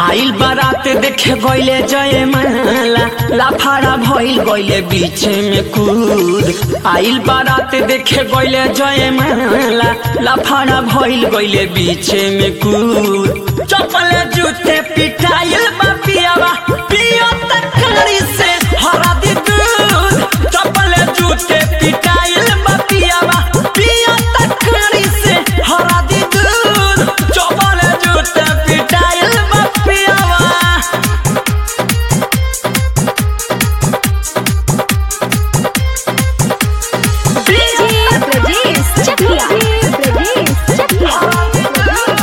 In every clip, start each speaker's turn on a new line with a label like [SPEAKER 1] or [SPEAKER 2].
[SPEAKER 1] आइल बारात देखे गइले जय माला लाफारा भइल गइले बीच में कूद आइल बारात देखे गइले जय माला लाफारा भइल गइले बीच में कूद चपले जूते पिटाइल बा पियावा पियो तकड़ी से हरा दी दूध चपले जूते पिटाइल बा पियावा पियो तकड़ी से हरा दी दूध चपले जूते पिटाइल बा पियावा
[SPEAKER 2] डीजे ब्रजेश चकिया ब्रजेश चकिया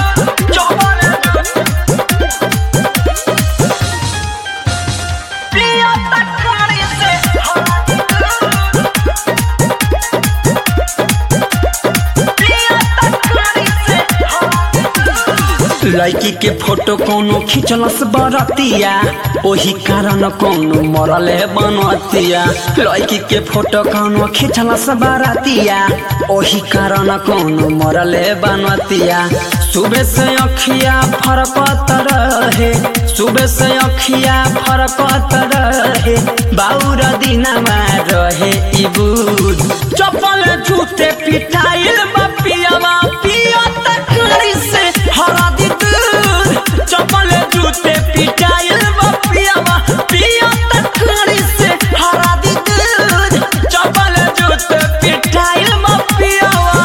[SPEAKER 1] लड़की के फोटो कोनो खिंचलस बरतिया ओही कारण कोनो मरले बनतिया लड़की के फोटो कोनो खिंचलस बरतिया ओही कारण कोनो मरले बनतिया सुबह से अखिया फरकत रहे सुबह से अखिया फरकत रहे बाउर दिनमा रहे ई बुध चप्पल जूते पिटाइल बपियावा पिया तकड़ी से हरा दी दूध चप्पल जूते पिटाइल बपियावा पिया तकड़ी से हरा दी दूध चप्पल जूते पिटाइल बपियावा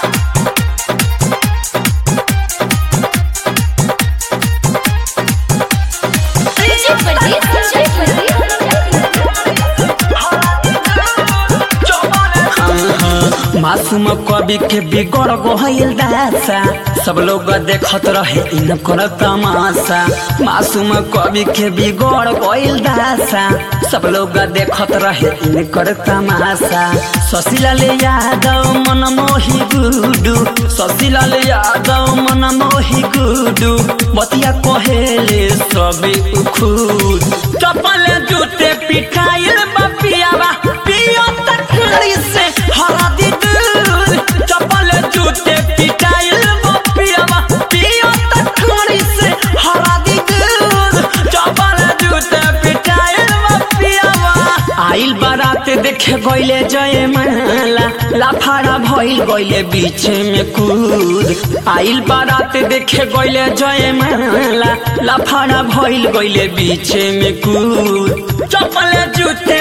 [SPEAKER 2] डीजे ब्रजेश
[SPEAKER 1] मासूम कवि के बिगड़ गइल दासा सब लोग देखत रहे इनकर तमाशा मासूम कवि के बिगड़ गइल दासा सब लोग देखत रहे इनकर तमाशा शशिलाल यादव मन मोही गुडू शशिलाल यादव मन मोही गुडू बतिया कहेले सबे खुद चपल जूते पिटाइल बपियावा पियो तकड़ी से हरा दी दूध चपल जूते पिटाइल बपियावा पियो तकड़ी से हरा दी दूध चपल जूते पिटाइल बपियावा आइल बारात देखे गइले जय माला लाफारा भइल गइले बीच में कूद आइल बारात देखे गइले जय माला लाफारा भइल गइले बीच में कूद चपल जूते